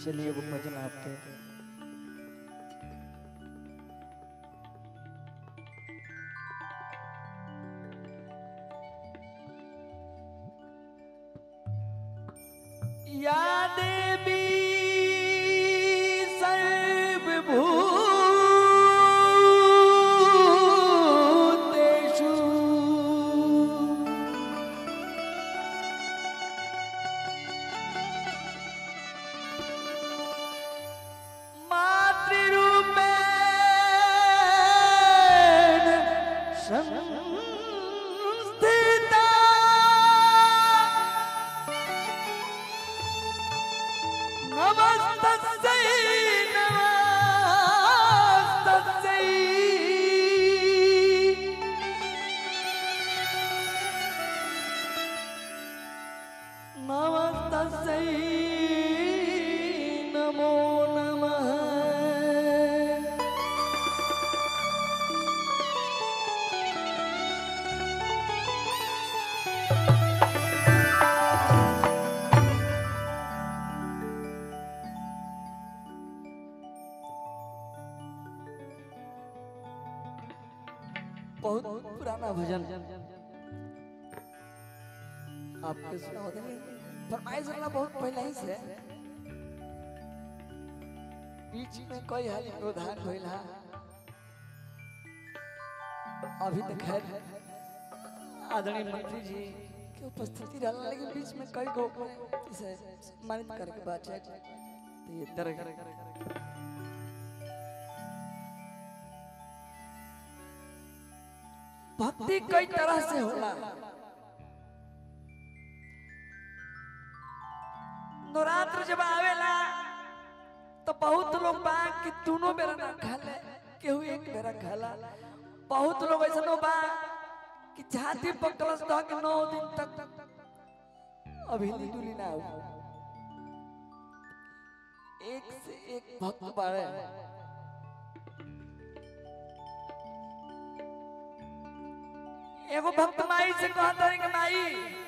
चलिए वो भजन आपके या देवी सर्वभूतेषु मातृरूपेण संस्थिता नमस्तस्यै नमस्तस्यै नमस्तस्यै नमो नमः बहुत पुराना भजन आपके सुना होता नहीं फरमाइश वाला बहुत पहले ही से बीच में कोई हाल व्यवधान होइला अभी तक खैर आदरणीय मंत्री जी की उपस्थिति रहला लेकिन बीच में कई गो इसे सम्मानित करके बात है तो ये तरह भक्ति कई तरह से होला नवरात्र जब आवेला तो बहुत लोग बा कि दोनों बेरा ना खाले केहू एक बेरा खाला बहुत लोग ऐसा बा कि छाती पकड़स दह के नौ दिन तक अभी दुली ना हो एक से एक भक्त बाड़े एगो भक्त माई से कहता है कि माई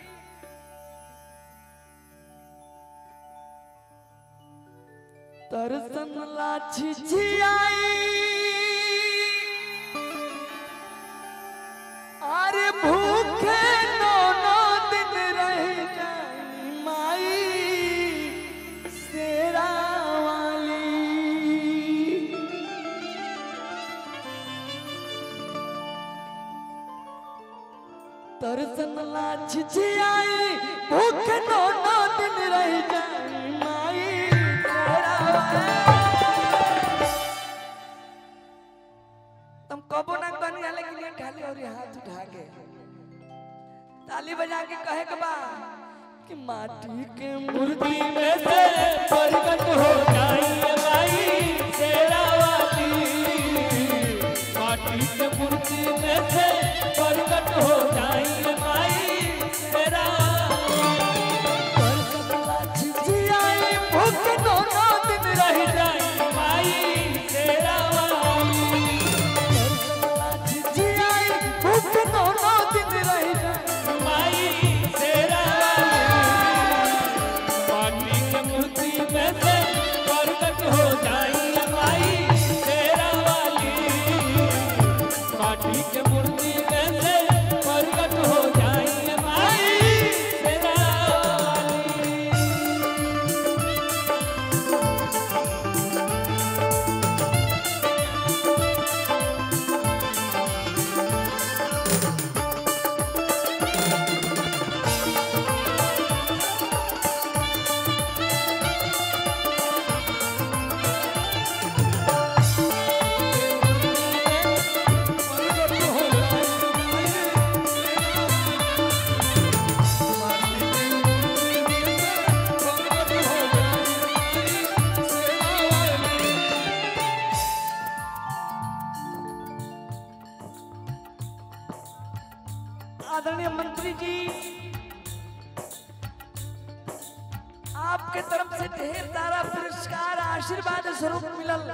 तरसन लाछी छियाई अरे भूखे नो नो दिन रह जाई माई शेरा वाली तरसन लाछ छियाई भूख नो नो दिन रह जाई माई तेरा तुम कबो ना कन गले कि नहीं खाली और ये हाथ उठा के ताली बजा के कहे के बा कि माटी के मूर्ति में से प्रकट हो जाइए माई शेरा वाली माटी के मूर्ति में से प्रकट हो जाइए माई शेरा तरसन लाछ छियाई भूख नो नो दिन रह रह जाइए माई शेरा वाली जियाई भूख नो नो दिन रह जाई माई शेरा वाली माटी के मूर्ति में से प्रकट हो जाइए माई शेरा वाली माटी के मूर्ति में से प्रकट हो जाइए माई शेरा वाली आदरणीय मंत्री जी आपके तरफ से ढेर सारा पुरस्कार आशीर्वाद स्वरूप मिलल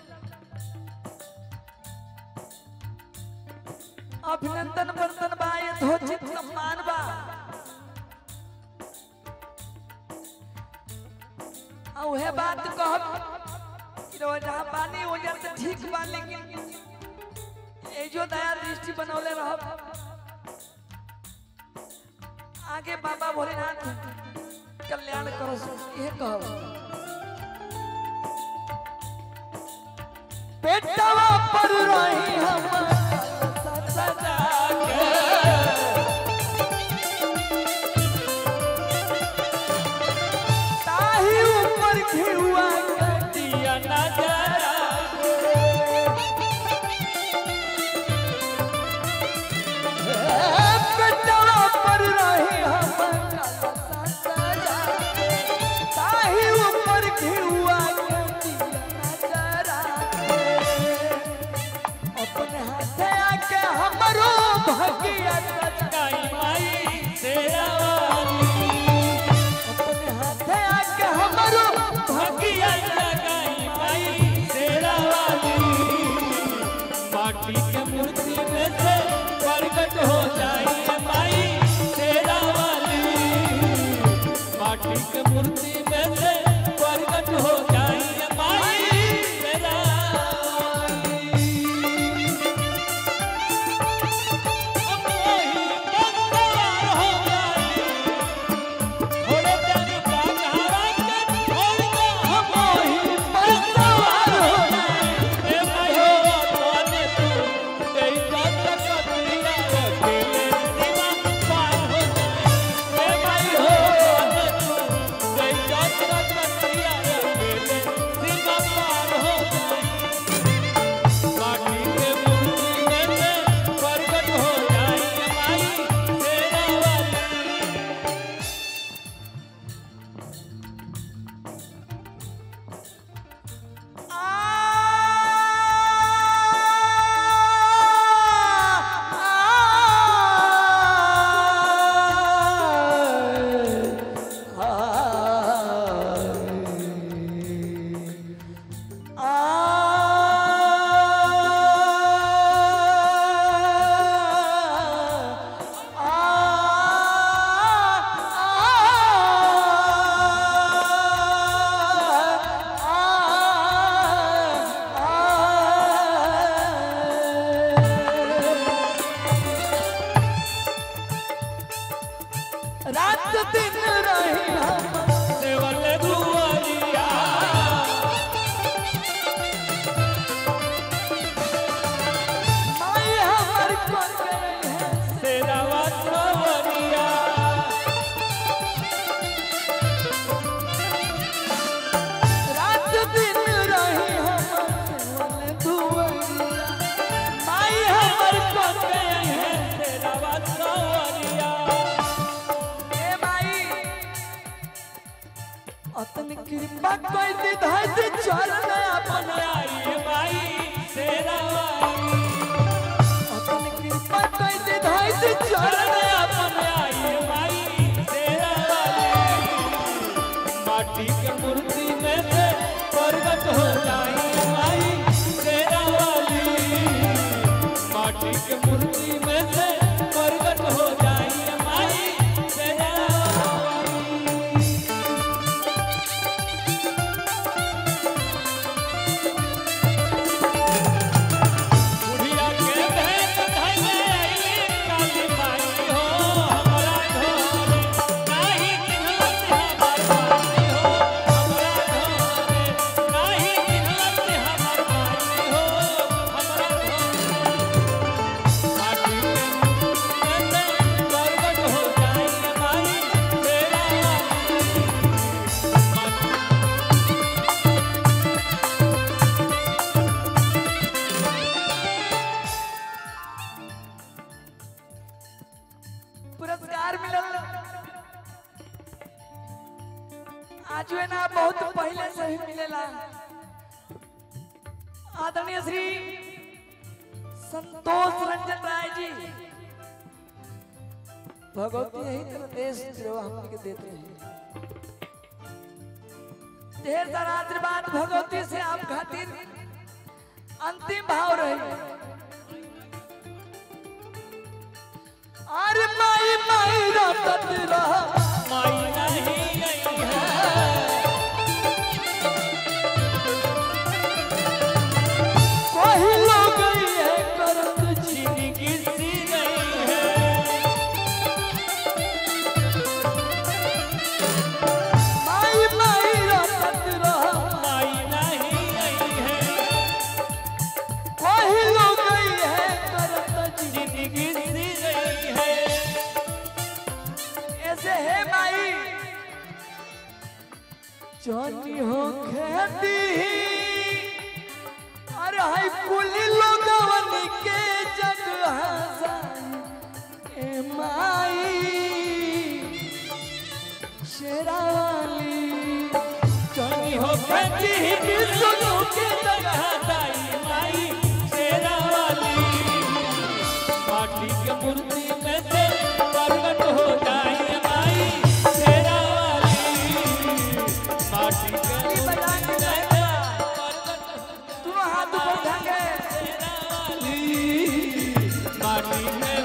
अभिनंदन वर्तन बा यथोचित सम्मान बा आ उहे बात कहब कि रउआ जहाँ बानी वजह से ठीक बा लेकिन ए जो दया दृष्टि बनौले रहब आगे बाबा भोलेनाथ कल्याण करो ये कहब पेटवा पर रही हम सदा ताही ऊपर घिउआ के दिया नजरा पेटवा पर रही हम सदा ताही ऊपर घिउआ के दिया जरा अपने हाथे आके हमरो भगिया सजा गाई माई तेरा वाली अपने हाथे आके हमरो भगिया लगाई माई तेरा वाली माटी के मूर्ति में से प्रकट हो जाई माई तेरा वाली माटी के मूर्ति में से प्रकट हो जाई माई तेरा वाली अब वही बंगार हो जाई थोड़े दिन बाद हरा के छोड़ के हम वही सवार हो ए भाइयो तोने तू कई बात कतिया रखेले सीमा पार हो जाए ए भाइयो तोने तू कई बात कतिया रखेले सीमा पार हो जाए माटी के मूर्ति में से प्रकट हो जाए माई तेरा वाली रात दिन रही हम देवल दुआरिया माई हमर को गई है तेरा वासवरिया रात दिन रही हम धुआरिया माई हमर को गई है तेरा वासवरिया ए माई अतन कृपा कोई दी धैर्य चल अपन आई माई तेरा वाली अतन कृपा कोई दी धैर्य चल अपन आई माई तेरा वाली माटी के मूर्ति में से प्रकट हो जाई माई तेरा वाली माटी के मूर्ति में से प्रकट हो जाई माई तेरा वाली बुढ़िया के भेष धइले अइली काली माई हो हमरा घरे नाही चिन्हलत हमर माई हो हमरा घरे नाही चिन्हलत हमर माई हो हमरा घरे माटी के अंदर प्रकट हो जाई माई तेरा माटी पुरस्कार मिलल आज है ना बहुत पहले से ही मिलेला आदरणीय श्री संतोष रंजन राय जी भगवती यही तरह देश सेवा हम के देते हैं ढेर सारा आशीर्वाद भगवती से आप खातिर अंतिम भाव रही अरे माई माई रटत रह माई नहीं आई है जानी हो खेती अरे हाय कुली लोगवन के जग हसाई ए माई शेरावाली जानी हो खेती की सुनो के जगह दाई माई शेरा वाली माटी के मूर्ति में से प्रकट हो जाई माई शेरा वाली माटी के ताली बजा के में से प्रकट हो दोनों हाथ ऊपर उठा के शेरा वाली माटी में